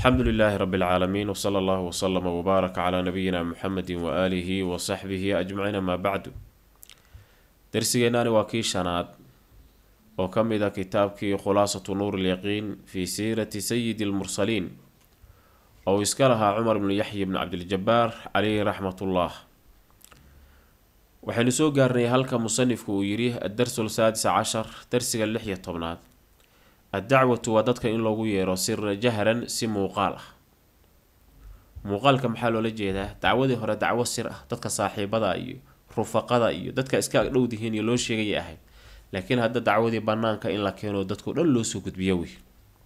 alxamdu lilaahi rabi اlcaalamiin wsala allahu wslama wbaaraka calaa nabiyina muxamedi waaalihi wasaxbihi ajmaciin amaa bacdu darsigeennaani waa kii shanaad oo ka mid a kitaabkii khulaasatu nuur lyaqiin fii siirati sayidi lmursaliin oo iska lahaa cumar bnu yaxya bni cabdiljabaar caleyhi raxmatullah waxaynu soo gaarnay halka musanifku uu yidhi addarsu saadis cashar darsiga lix iyo tobnaad addacwatu waa dadka in loogu yeero sira jahran si muuqaal ah muuqaalka maxaa loola jeedaa dacwadii hore dacwo sir ah dadka saaxiibada iyo rufaqada iyo dadka iska agdhowdihiin iyo loo sheegaya ahayd laakiin hadda dacwadii banaanka in la keeno dadkao dhan loosoo gudbiyo wey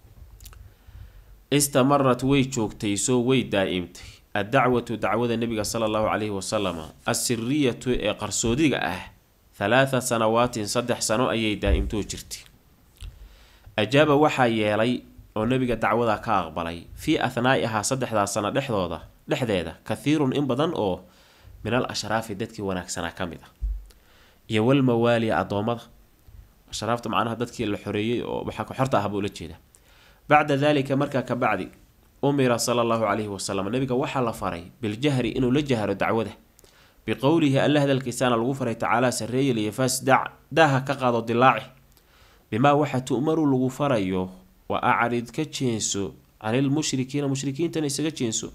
istamarat way joogtay soo way daa-imtay addacwatu dacwada nabiga sala allahu caleyhi wasalama assiriyatu ee qarsoodiga ah halaatha sanawaatin saddex sano ayay daa-imtoo jirtay ajaaba waxaa yeelay oo nabiga dacwada ka aqbalay fii athnaa'ihaa saddexdaa sano dhexdooda dhexdeeda kathiirun in badan oo min al ashraafi dadkii wanaagsanaa ka mid ah iyo walmawaali addoommada ashraafta macnaha dadkii la xoreeyey oo waxaa xorta ah buu la jeeda bacda dalika markaa ka bacdi umira sala allahu caleyhi wasalam nabiga waxaa la faray biljahri inuu la jahro dacwada biqowlihi alla hadalkiisaana lagu faray tacaalaa sarreeyel iyo fasdac daaha ka qaado dilaaci bimaa waxa tu'maru lagu farayo wa acrid ka jeenso canilmushrikiina mushrikiintana isaga jeenso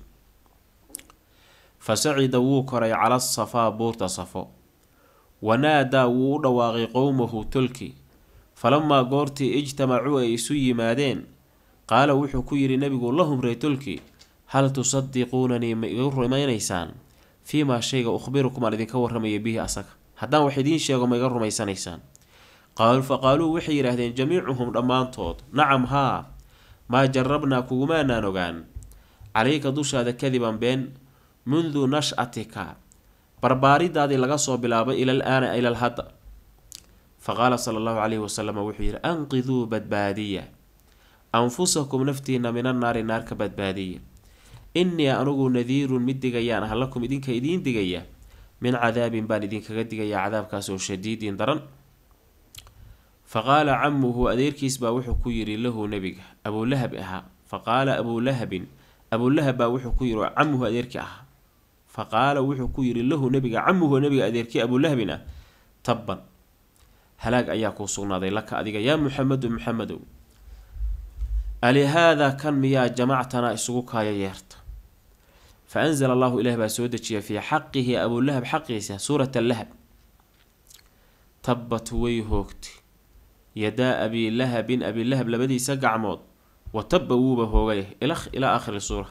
fa sacida wuu koray cala safaa buurta safo wanaadaa wuu u dhawaaqay qowmahu tolki falamaa goortii ijtamacuu ay isu yimaadeen qaala wuxuu ku yidhi nabigu lahum ree tolki hal tusadiquunanii ma iga rumaynaysaan fii maa shayga ukhbirukum aan idinka warramaya bihi asaga haddaan wax idiin sheego ma iga rumaysanaysaan qaaluu fa qaaluu waxay yidhaahdeen jamiicuhum dhammaantood nacam haa maa jarabnaa kugumaanaan ogaan calayka dushaada kadiban been mundu nash-atika barbaaridaadii laga soo bilaabay ilal aana ilal hadda fa qaala sala allahu caleyhi wasalam wuxuu yidhi anqiduu badbaadiya anfusakum naftiina mina naari naar ka badbaadiya innii anugu nadiirun mid digayaan ah lakum idinka idiin digaya min cadaabin baan idinkaga digayaa cadaabkaas oo shadiidin daran fa qaala camuhu adeerkiis baa wuxuu ku yidhi lahu nebiga abulahab ahaa fa qaala abulahabin abulahab baa wuxuu ku yidhi camuhu adeerkii ahaa fa qaala wuxuu ku yidhi lahu nebiga camuhu nebiga adeerkii abulahabin ah tabban halaag ayaa kuu sugnaaday laka adiga yaa muxamedu muxamedow alihaadaa kan miyaa jamactanaa isugu kaaya yeerta fa anzala allahu ilaah baa soo dejiya fii xaqihi abulahab xaqiisa suurat lahab tabbat way hoogtay yadaa abilahabin abilahab labadiisa gacmood wa tabba wuuba hoogay ilaa aakhiri suura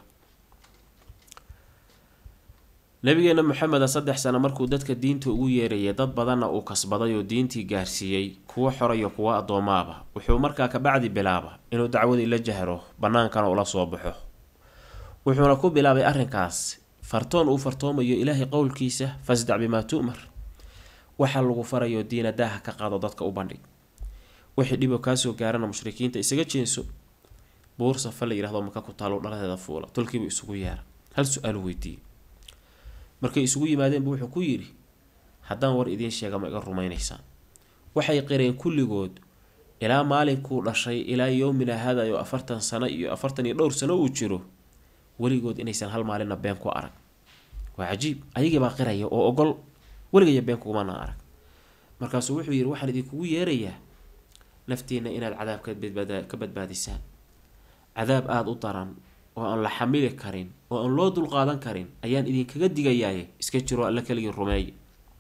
nabigeena maxameda saddex sano markuu dadka diinta ugu yeerayay dad badanna uu kasbaday oo diintii gaarsiiyey kuwo xorayo kuwo addoomaaba wuxuu markaa kabacdi bilaaba inuu dacwadii la jahro bannaankana ula soo baxo wuxuuna ku bilaabay arrinkaas fartoon uu fartoomayo ilaahay qowlkiisa fasdac bimaa tu'mar waxaa lagu farayo diina daaha ka qaado dadka u bandhig wixii dhibo kaasoo gaarana mushrikiinta isaga jeenso buur safa la yihahdo maka ku taalo dhaladeeda fuula tolkiibu isugu yeera hal su-aalu weydiiyey markay isugu yimaadeenbu wuxuu ku yidhi haddaan war idiin sheega ma iga rumaynaysaan waxay qireen kulligood ilaa maalinkuu dhashay ilaa yowmina hada oo afartan sano iyo afartan iyo dhowr sano uu jiro weligood inaysan hal maalinna been ku arag waa cajiib ayagiibaa qiraya oo ogol weligaya been kugumana arag markaasuu wuxuu yidhi waxaan idinkugu yeerayaa naftiina inaad cadaab ka badbaadisaan cadaab aada u daran oo aan la xamili karin oo aan loo dulqaadan karin ayaan idinkaga digayaaye iska jiro alla keligii rumeeye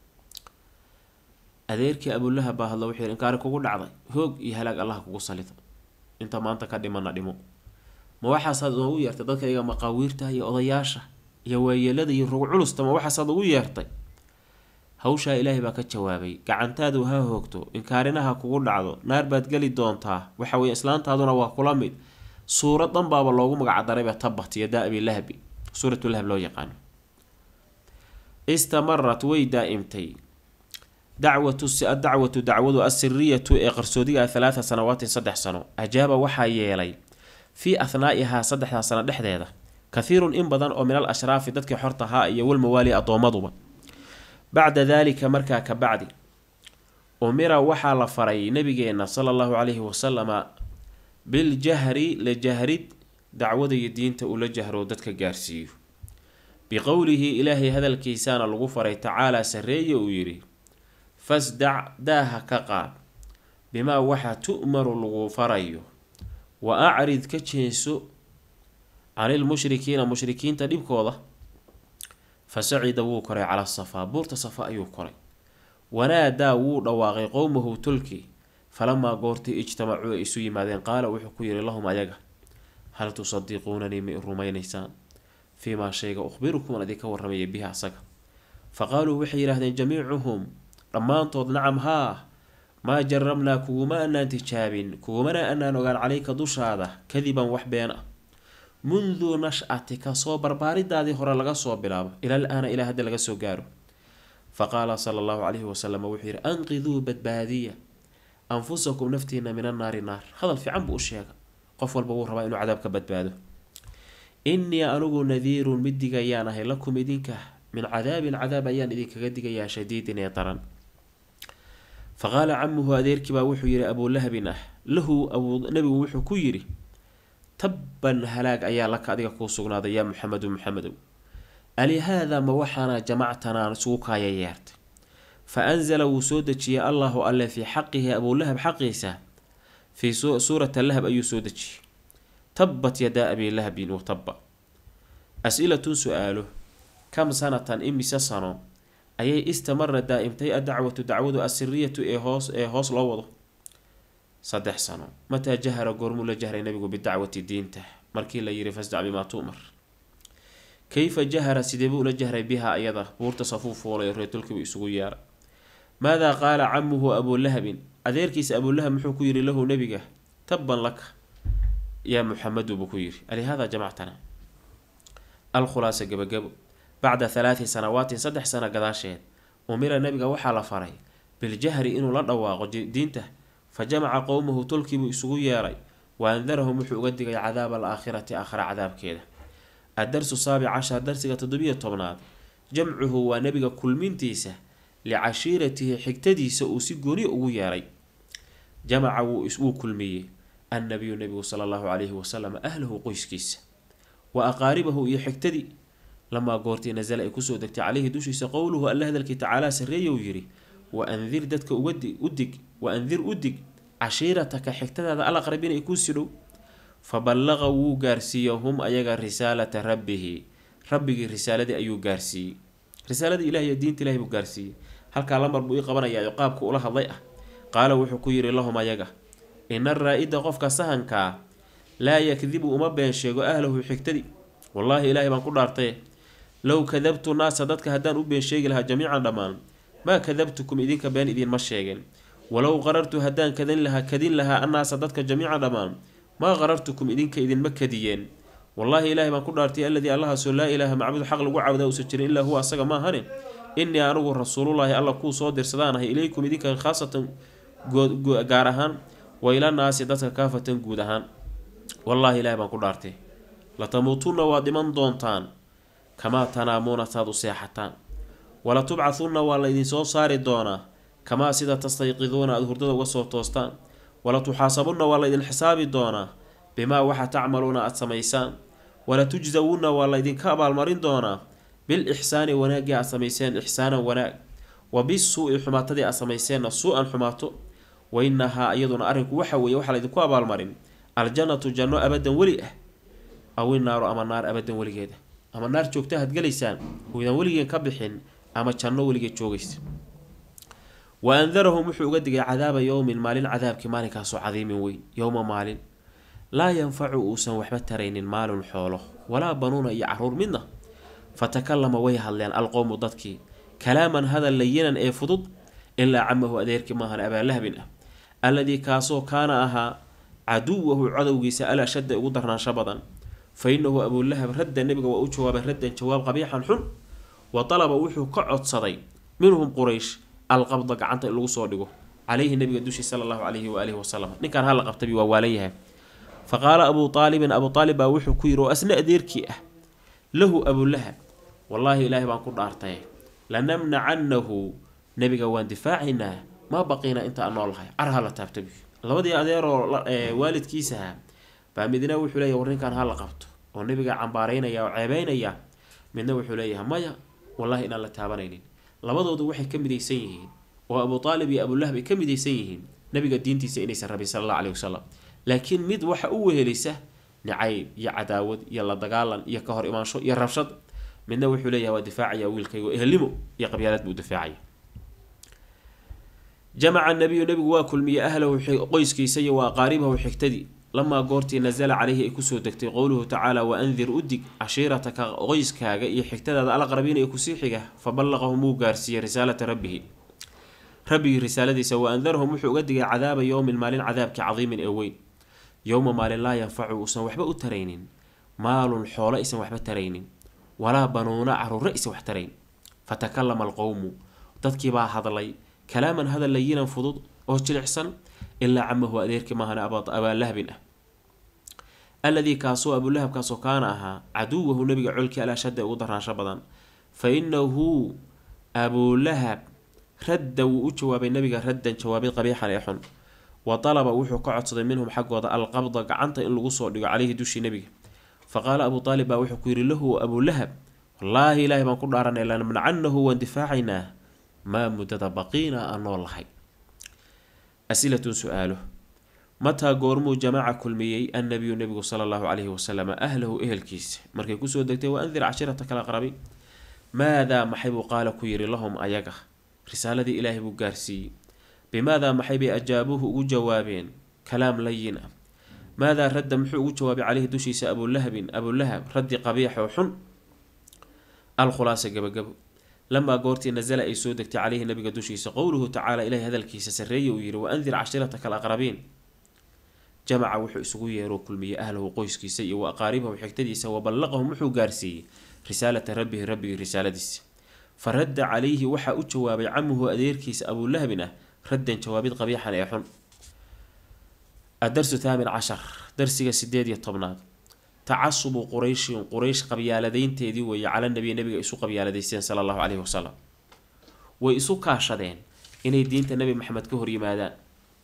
adeerkii abulahab baa hadla wuxuu yidhi inkaari kugu dhacday hoog iyo halaag allaha kugu salido inta maanta ka dhimana dhimo ma waxaasaad noogu yeertay dadka iyaga maqaawiirta iyo odayaasha iyo waayeelada iyo rug culusta ma waxaasaad ugu yeertay hawshaa ilaahay baa ka jawaabay gacantaadu ha hoogto inkaarinaha kugu dhacdo naar baad geli doontaa waxa weye islaantaaduna waa kula mid suurad dhan baaba loogu magacdarayba tabat yadaa abilahabi suuratulahab loo yaqaano istamarat way daa-imtay dacwatu adacwatu dacwadu assiriyatu ee qarsoodiga halaatha sanawaatin saddex sano ajaaba waxaa yeelay fii athnaa'ihaa saddexdaa sano dhexdeeda kathiirun in badan oo min al ashraafi dadkii xortahaa iyo walmawaali addoomaduba bacda daalika markaa ka bacdi umira waxaa la faray nabigeena sala allahu caleyhi wasalama biljahri la jahrid dacwada iyo diinta ula jahro dadka gaarsiiyo biqowlihi ilaahay hadalkiisaana lagu faray tacaalaa sarreeye uu yidhi fasdac daaha ka qaad bimaa waxa tu'maru lagu farayo wa acrid ka jeenso canil mushrikiina mushrikiinta dhibkooda fa sacida wuu koray cala safaa buurta safa ayuu koray wanaadaa wuu dhawaaqay qowmahu tolki falamaa goortii ijtamacuu ay isu yimaadeen qaala wuxuu ku yidhi lahum ayaga hal tusadiquunanii ma i rumaynaysaan fii maa shayga ukhbirukum aan idinka warramaya bihi asaga fa qaaluu waxay yidhaahdeen jamiicuhum dhammaantood nacam haa maa jarabnaa kuguma anaan tijaabin kugumana anaan ogaan calayka dushaada kadiban wax been ah mundu nash-atika soo barbaaridaadii hore laga soo bilaabo ilal aana ilaa hadda laga soo gaaro fa qaala sala allahu calayhi wasalam wuxuu yidhi anqiduu badbaadiya anfusakum naftiina min annaari naar hadal fiican buu u sheega qof walba wuu rabaa inuu cadaab ka badbaado innii anigu nadiirun mid digayaan ahay lakum idinka min cadaabin cadaab ayaan idinkaga digayaa shadiidin ee daran fa qaala camuhu adeerkiibaa wuxuu yidhi abuulahabin ah lahu nabigu wuxuu ku yidhi tabban halaag ayaa laka adiga kuu sugnaaday yaa muxamedu muxamedow alihaadaa ma waxaana jamactanaa isugu kaaya yeertay fa anzala wuu soo dejiyey allahu alle fii xaqihi abuulahab xaqiisa fii suurata lahab ayuu soo dejiyey tabbat yadaa abiilahabin wa tabba as-ilatun su-aalo kam sanatan imise sano ayay istamara daa-imtay adacwatu dacwadu asiriyatu ee hoos ee hoos loo wado saddex sano mataa jahara goormuu la jahray nabigu bidacwati diinta markii la yiri fasdac bimaa tu'mar kayfa jahara sidee buu ula jahray bihaa iyada buurta safuu fuulay reetulkiibu isugu yeeray maadaa qaala camuhu abuulahabin adeerkiisa abuulahab muxuu ku yidhi lahu nebiga tabban laka yaa muxamedu buu ku yidhi alihaada jamactana alkhulaasa gabagabo bacda halaati sanawaatin saddex sano gadaasheed umira nabiga waxaa la faray biljahri inuu la dhawaaqo diinta fa jamaca qowmahu tolkiibuu isugu yeeray wa andarahum wuxuu uga digay cadaaba alaakhirati aakhira cadaabkeeda addarsu saabic cashar darsiga toddobiyo tobnaad jamcuhu waa nebiga kulmintiisa licashiiratihi xigtadiisa uu si gooni ugu yeeray jamaca wuu kulmiyey annabiyu nebigu sala allahu calayhi wasalam ahlahu qoyskiisa wa aqaaribahu iyo xigtadii lamaa goortii nasala ay kusoo degtay caleyhi dushiisa qowluhu alla hadalkii tacaalaa sarreeya uu yidhi wa andir dadka u dig wa andir u dig cashiirataka xigtadaada alaqrabiin ay kuusii dhow fa ballaqa wuu gaarsiiyey hum ayaga risaalata rabbihi rabbigii risaaladii ayuu gaarsiiyey risaaladii ilahi iyo diinta ilahi buu gaarsiiyey halkaa lamar buu ii qabanayaa qaabka ula hadlay ah qaala wuxuu ku yidhi lahum ayaga ina raa-ida qofka sahankaa laa yakdibu uma been sheego ahlahu xigtadii wallaahi ilaahay baan ku dhaartaye low kadabtu naasa dadka haddaan u been sheegi lahaa jamiican dhammaan maa kadabtukum idinka been idinma sheegeen walow qarartu haddaan kadin lahaa kadin lahaa annaasa dadka jamiican dhammaan maa qarartukum idinka idinma kadiyeen wallaahi ilaahay baan ku dhaartay alladii allahaasoo laa ilaaha macbuud xaq lagu caabudaa uusan jirin ilaa huwa asaga ma ahane innii anigu rasuulullaahi alla kuu soo dirsadaan ahay ilaykum idinka khaasatan gaar ahaan wa ila naasi dadka kaafatan guud ahaan wallaahi ilaahay baan ku dhaartay latamuutunna waad dhiman doontaan kamaa tanaamuuna saad u seexataan wala tubcahunna waa la idinsoo saari doonaa kamaa sida tastayqiduuna aada hurdada uga soo toostaan wala tuxaasabunna waa la idin xisaabi doonaa bimaa waxa tacmaluuna aada samaysaan wala tujsawunna waa la ydinka abaalmarin doonaa bil ixsaani wanaaggii aad samayseen ixsaanan wanaag wa bisuu-i xumaatadii aad samayseenna suu-an xumaato wa inahaa iyaduna arrinku waxa weeye waxaa laydinku abaalmarin aljannatu janno abadan weli ah aw inaaru ama naar abadan weligeeda ama naar joogta had gelaysaan uydaan weligeen ka bixin ama janno weligeed joogaysa wa andarahum wuxuu uga digay cadaaba yowmin maalin cadaabkii maalinkaasoo cadiimin weyn yowma maalin laa yanfacu uusan waxba taraynin maalun xoolo walaa banuuna iyo caruur midna fa takalama way hadleen alqowmu dadkii kalaaman hadal layinan ee fudud ilaa camahu adeerkii maahan abaalahabin ah alladii kaasoo kaana ahaa caduwahu cadowgiisa al ashadda ugu darnaansho badan fa inahu abuulahab radda nebiga waa u jawaabay raddan jawaab qabiixan xun wa dalaba wuxuu ka codsaday minhum quraysh alqabda gacanta in lagu soo dhigo caleyhi nabiga dushii sala allahu calayhi waaalihi wasalam ninkaan hala qabtabi waa waalan yahay fa qaala abuu aalibin abuu aalib baa wuxuu ku yidhi oo asna adeerkii ah lahu abulahab wallaahi ilaahay baan ku dhaartay lanamnacannahu nebiga waan difaacaynaa maa baqiina inta aan noolahay carha la taabtabi labadii adeeroo waalidkiisaha baa midna wuxuu leeyahy war ninkan ha la qabto oo nabiga cambaaraynaya oo ceebeynaya midna wuxuu leeyahay maya wallahi inaan la taabanaynin labadoodu waxay ka midaysan yihiin oo abu aalib iyo abulahab ay ka midaysan yihiin nabiga diintiisa inaysan rabin sala alla aleyhi wasalam laakiin mid waxa u wehelisa nicayb iyo cadaawad iyo la dagaalan iyo ka hor imaansho iyo rabshad midna wuxuu leeyahay waa difaacaya wiilkaygo ehelnimo iyo qabyaalad buu difaacaya jamaca nabiyu nabigu waa kulmiyey ahlahu qoyskiisa iyo wa aqaaribahu xigtadii lamaa goortii nasala caleyhi ay kusoo degtay qowluhu tacaala wa andir udig cashiirataka qoyskaaga iyo xigtadaada alaqrabiina ee kusii xiga fa ballaqahum wuu gaarsiiyey risaalata rabbihi rabbigii risaaladiisa wa andarahum wuxuu uga digay cadaaba yowmin maalin cadaabkii cadiimin ee weyn yowma maalin laa yanfacu uusan waxba u taraynin maalun xoolo isan waxba taraynin walaa banuuna caruuro isan wax tarayn fatakalama alqowmu dadkiibaa hadlay kalaaman hadal layinan fudud oo jilicsan ilaa camahu adeerkii maahane abaalahabin ah alladii kaasoo abulahabkaasoo kaana ahaa caduwahu nabiga colkii alaashada ugu daraansho badan fa inahu abulahab radda wuu u jawaabay nabiga raddan jawaabid qabiixan ee xun wa dalaba wuxuu ka codsaday minhum xaggooda alqabda gacanta in lagu soo dhigo caleyhi dushii nabiga fa qaala abuu aalib baa wuxuu ku yidhi lahu abulahab wallaahi ilaahay baan ku dhaaranay lanamnacannahu waan difaacaynaa maa muddada baqiina aan nool lahay asilatun su-aalo mataa goormuu jamaaca kulmiyey annabiyu nabigu sala allahu caleyhi wasalam ahlahu ehelkiisa markay kusoo degtay wa andir cashirata kala aqrabi maadaa maxay buu qaala ku yidhi lahum ayaga risaaladii ilaahay buu gaarsiiyey bimaadaa maxay bay ajaabuuhu ugu jawaabeen kalaam layin ah maadaa radda muxuu ugu jawaabay caleyhi dushiisa abulahabin abulahab raddi qabiix oo xun alkhulaasa gabagabo lamaa goortii nasala ay soo degtay caleyhi nabiga dushiisa qowluhu tacaala ilahay hadalkiisa sarreeye uu yidhi wa andir cashirataka alaqrabiin jamaca wuxuu isugu yeeroo kulmiyey ahlahu qoyskiisa iyo wa aqaaribahu xigtadiisa wa ballaqahum wuxuu gaarsiiyey risaalata rabbihi rabbigii risaaladiisa fa radda calayhi waxaa u jawaabay camuhu adeerkiisa abulahabin ah raddan jawaabid qabiixan ee xun adarsu thaamin cashar darsiga sideed iyo tobnaad tacasubu qurayshin quraysh qabyaaladeynteedii weeye cala nabiy nabiga isu qabyaaladeysteen sala allahu caleyhi wasalam way isu kaashadeen inay diinta nebi maxamed ka horyimaadaan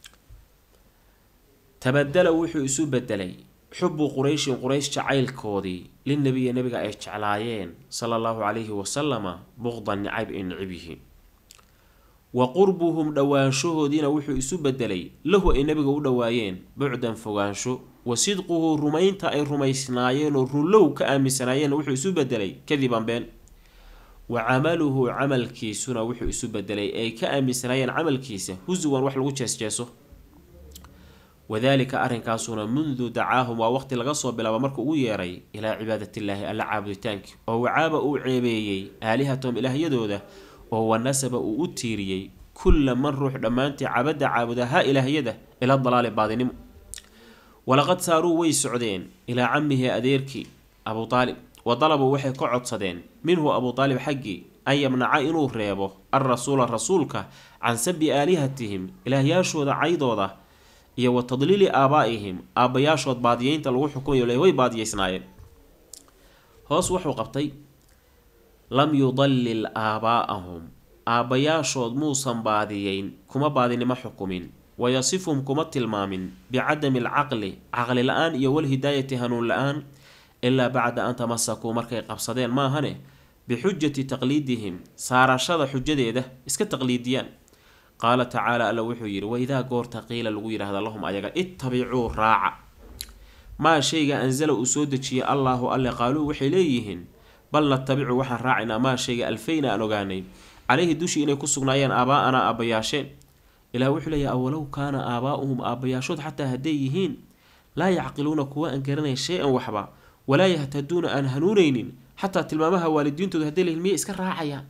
tabadala wuxuu isu bedelay xubu qurayshin quraysh jacaylkoodii linabiya nabiga ay jeclaayeen sala allahu calayhi wasalama buqdan nicayb ay nicib yihiin wa qurbuhum dhowaanshahoodiina wuxuu isu bedelay lahu ay nabiga u dhowaayeen bucdan fogaansho wa sidquhu rumaynta ay rumaysnaayeen oo runlow ka aaminsanaayeen wuxuu isu bedelay kadiban been wa camaluhu camalkiisuna wuxuu isu bedelay ay ka aaminsanaayeen camalkiisa husuwan wax lagu jeesjeeso wadaalika arrinkaasuna mundu dacaahum waa waqti laga soo bilaabo markuu ugu yeeray ilaa cibaadatiillaahi alla caabuditaankii oo wacaaba uu ceebeeyey aalihatahum ilaahyadooda oo wanasaba uu u tiiriyey kulla man ruux dhammaantii cabadda caabuda ha ilaahyada ila dalaali baadinimo walaqad saaruu way socdeen ilaa camihi adeerkii abuu aalib wa dalabuu waxay ka codsadeen minhu abuu aalib xaggii an yamnaca inuu reebo alrasuula rasuulka can sabi aalihatihim ilaahyaashooda caydooda iyo wa tadliili aabaa-ihim aabbayaashood baadiyeynta lagu xukumayo le way baadiyeysnaayeen hoos wuxuu qabtay lam yudallil aabaa'ahum aabbayaashood muusan baadiyeyn kuma baadinimo xukumin wayasifhum kuma tilmaamin bicadami alcaqli caqli la-aan iyo walhidaayati hanuun la-aan ilaa bacda an tamasakuu markay qabsadeen maahane bixujati taqliidihim saarashada xujadeeda iska taqliidiyaan qaala tacaala alla wuxuu yidhi waidaa goorta qiila lagu yidhaahda lahum ayaga ittabicuu raaca maa shayga ansala uu soo dejiyay allaahu alle qaaluu waxay leeyihiin bal natabicu waxaan raacaynaa maa shayga alfayna aan ogaanay caleyhi dushii inay ku sugnaayeen aabaa-anaa aabbayaasheen ilaah wuxuu leeyahy awalow kaana aabaa'uhum aabbayaashood xataa hadday yihiin laa yacqiluuna kuwa aan garanayn shay-an waxba walaa yahtaduuna aan hanuunaynin xataa tilmaamaha waalidiintooda hadday lehin miyay iska raacayaan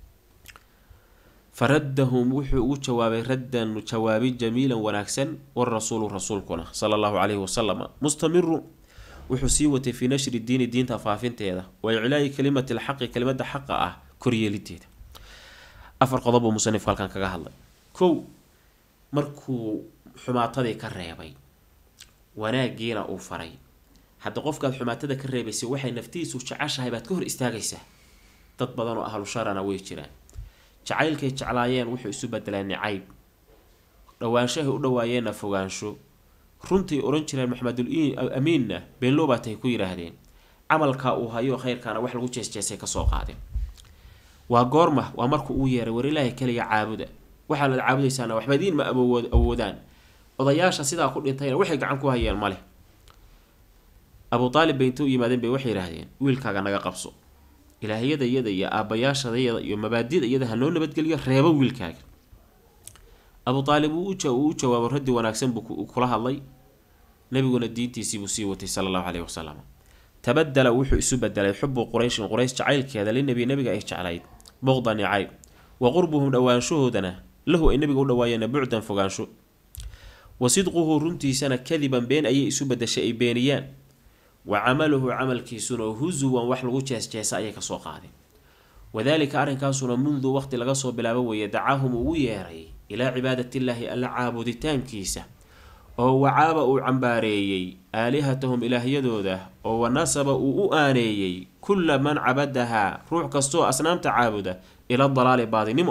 faraddahum wuxuu ugu jawaabay raddan jawaabi jamiilan wanaagsan warasuulu rasuulkuna sala allahu caleyhi wasalam mustamiru wuxuu sii watay fii nashri diini diinta faafinteeda wa iclaayi kalimati lxaqi kelimada xaqa ah koryeelideeda afar qodob buu musanifku halkan kaga hadlay kow markuu xumaatadii ka reebay wanaagiina uu faray hadda qofkaad xumaatada ka reebaysay waxay naftiisu jeceshahay baad ka hor istaagaysaa dad badan oo ahlu sharana way jiraan jacaylkay jeclaayeen wuxuu isu bedelaa nicayb dhowaanshahay u dhawaayeenna fogaansho runtii ohan jireen maxamedul amiinna beenlow baa tahay ku yidhaahdeen camalkaa uu hayo khayrkaana wax lagu jeesjeesay kasoo qaadeen waa goorma waa markuu uu yeeray war ilaahay keliya caabuda waxaad caabudaysaana waxba idiin ma awood awoodaan odayaasha sidaa ku dhintayna waxay gacan ku hayeen male abuu aalib bay inta u yimaadeen bay waxay yidhaahdeen wiilkaaga naga qabso ilaahyada iyada iyo aabbayaashadayada iyo mabaadida iyada hanoo nabadgeliyo reebo wiilkaaga abuu aalib uu u jawaabo raddi wanaagsan buu kula hadlay nabiguna diintiisiibuu sii watay sala allahu caleyhi wasalam tabadala wuxuu isu bedelay xubu qurayshin quraysh jacaylkeeda linabi nabiga ay jeclayd boqdan icayb wa qurbuhum dhowaanshahoodana lahu ay nabiga u dhawaayeena bucdan fogaansho wa sidquhu runtiisana kadiban been ayay isu bedeshay ay beeniyaan wa camaluhu camalkiisuna husuwan wax lagu jeesjeesa ayay kasoo qaadeen wadaalika arrinkaasuna mundu waqti laga soo bilaabo weeye dacaahum ugu yeeray ilaa cibaadatiillaahi alla caabuditaankiisa oo wacaaba uu cambaareeyey aalihatahum ilaahyadooda oo wanasaba uu u aaneeyey kulla man cabadahaa ruux kastoo asnaamta caabuda ila dalaali baadinimo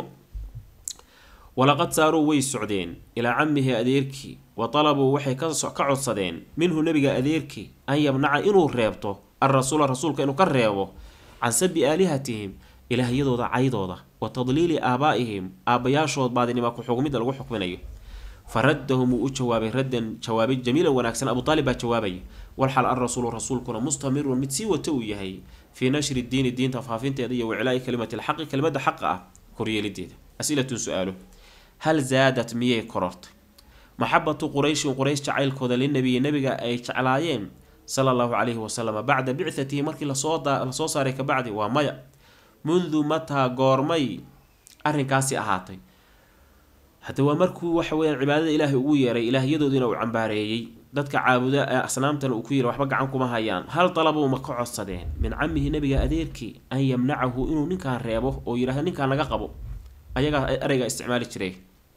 walaqad saaruu way socdeen ilaa camihi adeerkii wa talabuu waxay ka codsadeen minhu nebiga adeerkii an yamnaca inuu reebto alrasuula rasuulka inuu ka reebo can sabi aalihatihim ilaahyadooda caydooda wa tadliili aabaa'ihim aabbayaashood baadinima ku-xugmidda lagu xukminayo fa raddahum wuu u jawaabay raddan jawaabay jamiilan wanaagsan abu aalib baa jawaabaya walxal alrasuulu rasuulkuna mustamirun mid sii wata uu yahay fii nashri diini diinta faafinteeda iyo wiclaa'i kalimati lxaqi kelimadda xaqa ah koryeelideeda asilatun su-aalo hal zaadat miyay korortay maxabatu qurayshin quraysh jacaylkooda linabiyi nabiga ay jeclaayeen sala allahu calayhi wasalam bacda bicatihi markii lasoo saaray kabacdi waa maya mundu mataa goormay arrinkaasi ahaatay hadda waa markuu waxa weyaan cibaadada ilaahay ugu yeeray ilaahyadoodiina uu cambaareeyey dadka caabuda ee asnaamtana uu ku yiri waxba gacan kuma hayaan hal dalabuu ma ka codsadeen min camihi nabiga adeerkii an yamnacahu inuu ninkaan reebo oo yidhahda ninkaan naga qabo ayagaa ereyga isticmaali jiray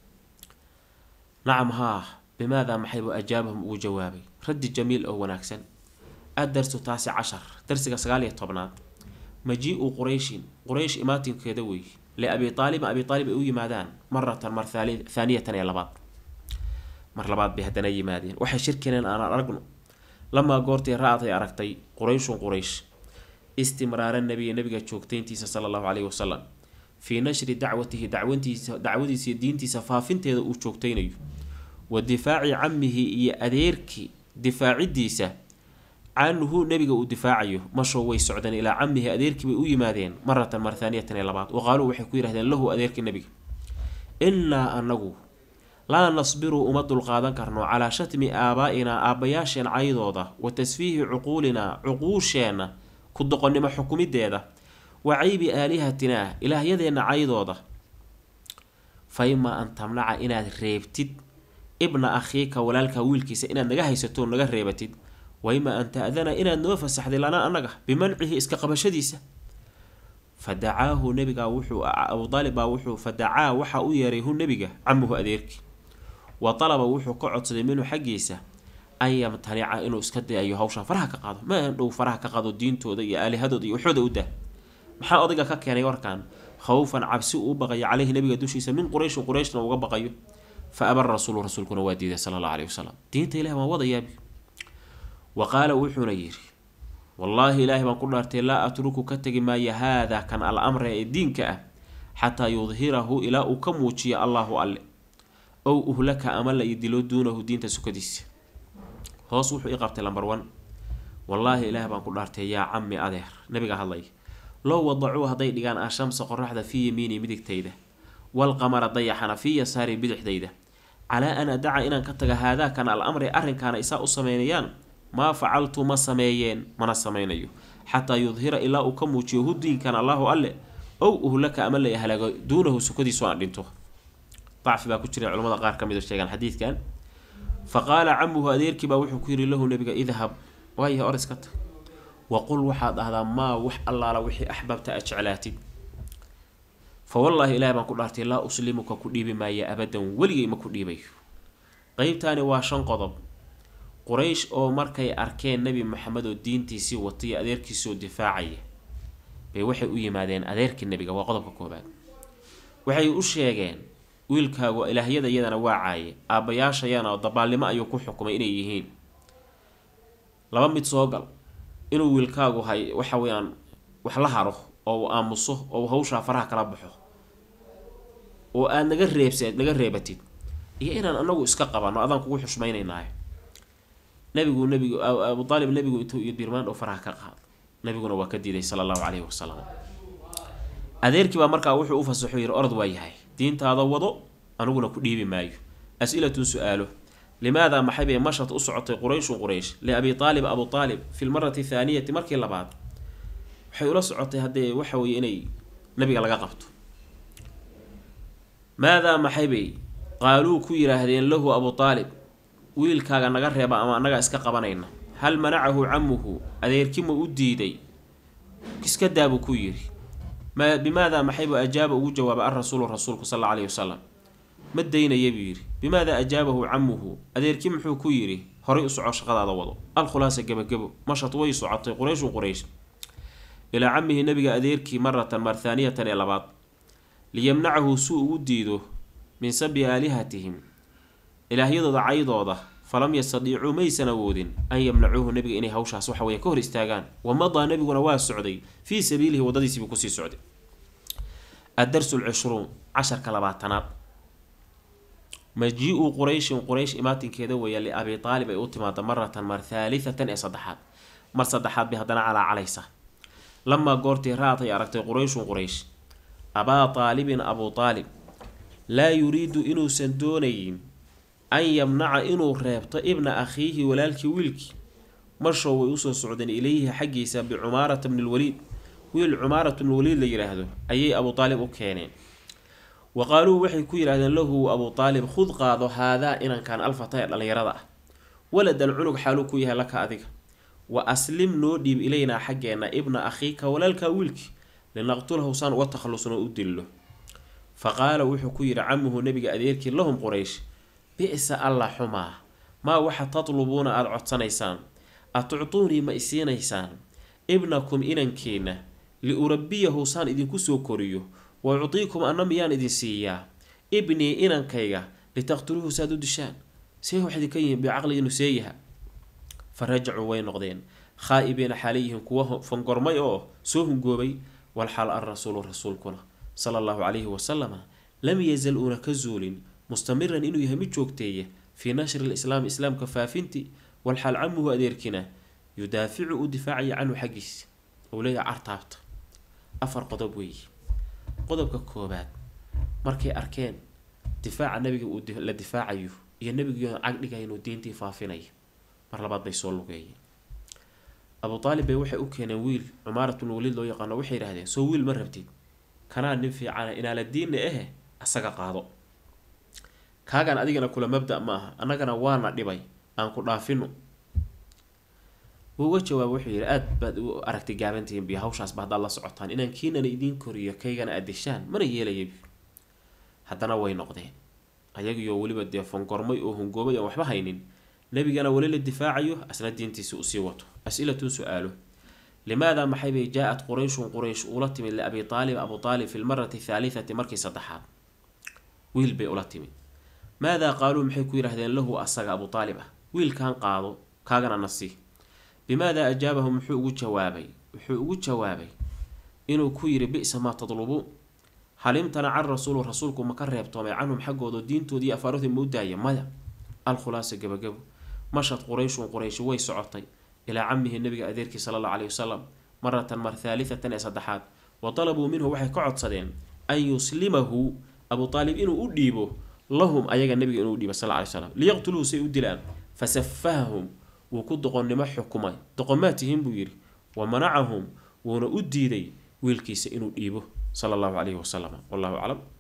nacam haa bimaadaa maxaybu ajaabahum ugu jawaabay raddi jamiil oo wanaagsan adarsu taasi cashar darsiga sagaal iyo tobnaad majii-u qurayshin quraysh imaatinkeeda wey liabi aalibin abi aalib ay u yimaadaan maratan mar thaaniyatan ee labaad mar labaad bay haddana yimaadeen waxay shirkineen aan aragno lamaa goortii ra-ad ay aragtay qurayshun quraysh istimraara nabiya nabiga joogtayntiisa sala allahu caleyhi wasalam fii nashri dacwatihi dacwantiisa dacwadiisa diintiisa faafinteeda uu joogtaynayo wa difaaci camihi iyo adeerkii difaacidiisa canhu nabiga uu difaacayo mashoo way socdeen ilaa camihi adeerkii bay u yimaadeen maratan mar thaaniyatan ee labaad wa qaaluu waxay ku yidhahdeen lahu adeerkii nabiga innaa anagu laa nasbiru uma dulqaadan karno calaa shatmi aabaa-inaa aabbayaasheen caydooda wa tasfiihi cuquulinaa cuquusheenna ku doqonnimo xukumideeda wa caybi aalihatinaa ilaahyadeenna caydooda fa imaa an tamnaca inaad reebtid ibna akhiika walaalka wiilkiisa inaad naga haysato naga reebatid wa imaa an ta-dana inaad noo fasaxday lanaa annaga bimancihi iska qabashadiisa fa dacaahu nabigaa wuxuu abu aalib baa wuxuu fa dacaa waxaa u yeeray hu nabiga camuhu adeerkii wa talaba wuxuu ka codsaday minhu xaggiisa an yamtanica inuu iska dayayo hawshan faraha ka qaado ma an dhow faraha ka qaado diintooda iyo aalihadooda iyo waxooda u dah maxaa odayga ka keenay warkan khawfan cabsi uu baqayo caleyhi nabiga dushiisa min qurayshin qurayshna uga baqayo fa aba rasuulu rasuulkuna waa diiday sala allahu aleyhi wasalam diinta ilahi waan wadayaabi wa qaala wuxuuna yidhi wallaahi ilaahay baan ku dhaartay laa atruku ka tegi maayo haadaa kan al amra ee diinka ah xataa yudhirahu ilaa uu ka muujiyo allaahu alle ow uhlaka ama la idilo duunahu diinta sukadiisa hoos wuxuu i qabtay lambar one wallaahi ilaahay baan ku dhaartay yaa cami adeer nabiga hadlay low wadacuu hadday dhigaan ashamsa qoraxda fii yamiini midigtayda walqamara dayaxana fii yasaari bidixdayda calaa an adaca inaan ka taga haadaakan al amri arrinkaana isaa u sameynayaan maa facaltu ma sameeyeen mana sameynayo xataa yudhira ilaa uu ka muujiyo hu diinkan allaahu alle ow uhlaka ama la halaago duunahu sukadiisu aan dhinto dacfi baa ku jira culamada qaar ka mid sheegaan xadiidkan fa qaala camuhu adeerkii baa wuxuu ku yidhi lahu nabiga idhab waayahay or iska tag waqul waxaad dhahdaa maa wax allaala wixii axbabta aad jeclaatid fa wallaahi ilahay baan ku dhaartay laa uslimuka ku dhiibi maaya abadan weligay ma ku dhiibayo qeybtaani waa shan qodob quraysh oo markay arkeen nebi maxamed oo diintiisii watay adeerkiisoo difaacaya bay waxay u yimaadeen adeerkii nebiga waa qodobka koobaad waxay u sheegeen wiilkaagu ilaahyada iyadana waa caaye aabbayaashayana dabaalnimo ayuu ku xukumay inay yihiin laba mid soo gal inuu wiilkaagu hay waxa weeyaan wax la haro oo uu aamuso oo uu hawshaa faraha kala baxo oo aad naga reebseed naga reebatid iyo inaan anagu iska qabanno adaan kugu xushmaynaynaayo nabigu nabigu abu aalib nabigu intuu iyo dirmaan oo faraha ka qaado nabiguna waa ka diiday sala allahu caleyhi wasalam adeerkii baa markaa wuxuu u fasaxo yidhi orod waa yahay diintaada wado aniguna ku dhiibi maayo as-ilatun su-aalo limaada maxay bay mashad u socotay qurayshun quraysh liabi aalib abu aalib fi lmarati thaaniyati markii labaad waxay ula socotay haddee waxa weeye inay nabiga laga qabto maadaa maxay bay qaaluu ku yidhaahdeen lahu abu aalib wiilkaaga naga reeba ama annagaa iska qabanayna hal manacahu camuhu adeerkima u diiday iska daabuu ku yidhi ma bimaadaa maxaybu ajaaba ugu jawaabay alrasuulu rasuulku sal alla aleyhi wasalam ma daynaya buu yidhi bimaadaa ajaabahu camuhu adeerki muxuu ku yidhi horay u soco shaqadaada wado alkhulaasa gebagebo mashad way socotay qurayshun quraysh ilaa camihi nabiga adeerkii maratan mar thaaniyatan ee labaad liyamnacahu suu ugu diido min sabi aalihatihim ilaahyadooda caydooda falam yastadiicuu maysan awoodin an yamnacuuhu nabiga inay hawshaas waxa weya ka hor istaagaan wamadaa nabiguna waa socday fii sabiilihi wadadiisiibuu kusii socday addarsu lcishruun casharka labaatanaad maji-u qurayshin quraysh imaatinkeeda weeya liabi aalib ay u timaada maratan mar thaalitatan ee saddexaad mar saddexaad bay haddana calaacalaysa lamaa goortii ra-ad ay aragtay qurayshun quraysh abaa aalibin abuu aalib laa yuriidu inuusan doonayin an yamnaca inuu reebto ibna akhiihi walaalkii wiilkii marshow way usoo socdeen ilayhi xaggiisa bicumaarata bni lwaliid wiil cumaarata bnilwaliid la yidhaahdo ayay abuu aalib u keeneen wa qaaluu waxay ku yidhahdeen lahu abuu aalib khud qaado haadaa inankan alfata ee dhallinyarada ah waladan cunug xaaluu ku yahay laka adiga wa aslim noo dhiib ilaynaa xaggeenna ibna akhiika walaalkaa wiilkii linaqtulahu saan uga takhallusno u dillo fa qaala wuxuu ku yidhi camuhu nabiga adeerkii lahum quraysh bi-sa alla xumaa maa waxa tatlubuuna aada codsanaysaan atuctuunii ma isiinaysaan ibnakum inankeenna liurabiyahu saan idinku soo koriyo wa uctiikum anna miyaan idin siiyaa ibnii inankayga litaqtuluuhu saaad u dishaan see wax idinka yihiin bicaqli inuu seeyaha fa rajacuu way noqdeen khaa-ibiina xaalayihiin kuwa fangormay oo soo hungoobay walxaal an rasuulu rasuulkuna sala allahu calayhi wasalama lam yazal uuna ka zuulin mustamiran inuu yahay mid joogteeya fii nashri lislaami islaamka faafinti walxaal camuhu adeerkina yudaaficu u difaacaya canhu xaggiisa ou leeyahay cartaabta afar qodob weeye qodobka koobaad markay arkeen difaaca nabiga uu la difaacayo iyo nabigiio cagdhigaya inuu diintii faafinayo mar labaad bay soo lugeeyeen abuu aalib bay waxay u keeneen wiil cumaarat bnu waliid loo yaqaano waxay yidhahdeen soo wiil ma rabtid kanaa nin fiicana inaala diinna ahe asaga qaado kaagan adigana kula mabda ma aha annagana waana dhibay aan ku dhaafino uga jawaaba wuxuu yidhi aada baad u aragtay gaabantihiin biyo hawshaasba haddaad la socotaan inaan kiinana idiin koriyo kaygana aad dishaan mana yeelaya haddana way noqdeen ayagiyo weliba dee fangormay oo hungoobay aan waxba haynin nabigana weli la difaacayo asna diintiisa usii wato as-ilatun su-aalo limaada maxay bay jaa-ad qurayshun quraysh ula timid liabi aalib abu aalib fi lmarati thaalitati markii saddexaad wiil bay ula timid maadaa qaaluu maxay ku yidhahdeen lahu asaga abu aalib ah wiilkan qaado kaagana nasi bimaadaa ajaabahu muxuu ugu jawaabay wuxuu ugu jawaabay inuu ku yidhi bi-sa maa tadlubuun halimtana can rasuulu rasuulku ma ka reebtoomay canhum xaggooda diintoodii iyo afaaroodii ma u daaya maya alkhulaasa gabagabo mashad qurayshun qurayshi way socotay ilaa camihi nabiga adeerkii sala allahu caleyhi wasalam maratan mar thaalitatan ee saddexaad wa talabuu minhu waxay ka codsadeen an yuslimahu abu aalib inuu u dhiibo lahum ayaga nabiga inuu dhiibo sal ly slam liyaqtuluuhu say u dilaan fasafahahum wuu ku doqonnimo xukumay doqomaatihin buu yidhi wa manacahum wuuna u diiday wiilkiisa inuu dhiibo sala allahu caleyhi wasalam wallahu aclam